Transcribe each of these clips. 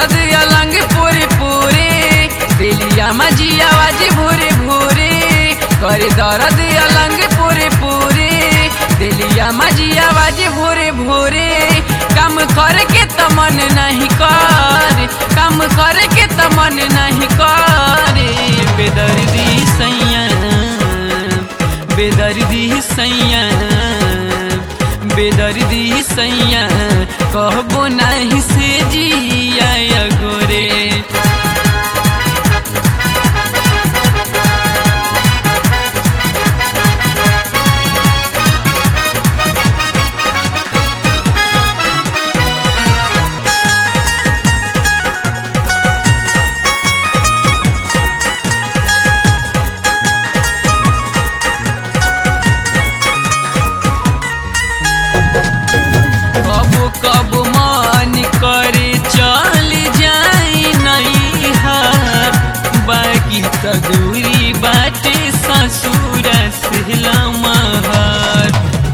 दर्द अलंग पूरे पूरे दिलिया मजिया बाजी भूरे भूरे करे दर्द अलंग पूरे पूरे दिलिया मजिया बाजी भूरे भूरे काम करके त मन नहीं कर काम करके त मन नहीं कर बेदर्दी सैया बेदर्दी सैया बेदर्दी सैया कहबो नहीं से जिया गोरे कबो कबो मन करे चल जाई नहीं हार बाकी त दूरी बाटे ससुर से लमहर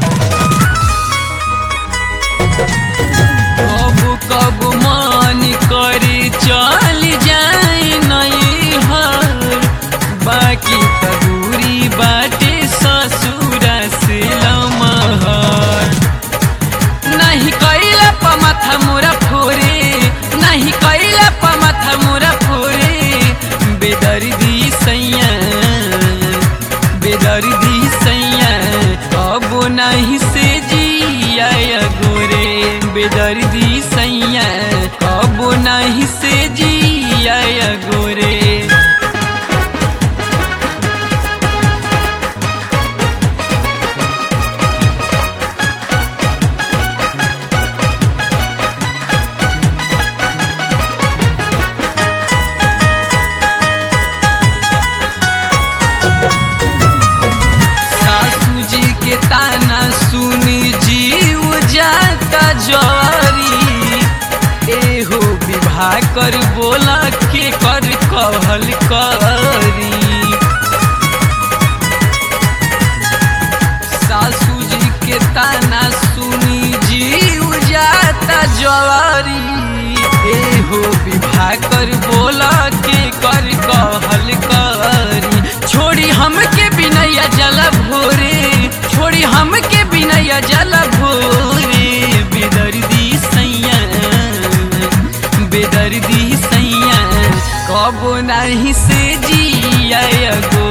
कबो कबो मन करे चल जाई नहीं हार बाकी त दूरी बाटे ससुर से लमहर नहीं कैला प माथा मोरा फोरे नहीं कैला प माथा मोरा फोरे बेदर्दी सैया बेदर्दी सैया अब नहीं से जिया गोरे बेदर्दी सैया अब नहीं से जिया गोरे सासू जी के ताना सुनी जीव जाता जरी एहो विवाह कर बोला के कर कहल करी सासू जी के ताना सुनी जीव जाता जवारी एहो विवाह कर बोला के कर कहल करी छोड़ी हमके बिनैया जल भोरे छोड़ी हमके बिनैया जल भोरे बेदर्दी सैया बेदर्दी सैया कबो नहीं से जिया गो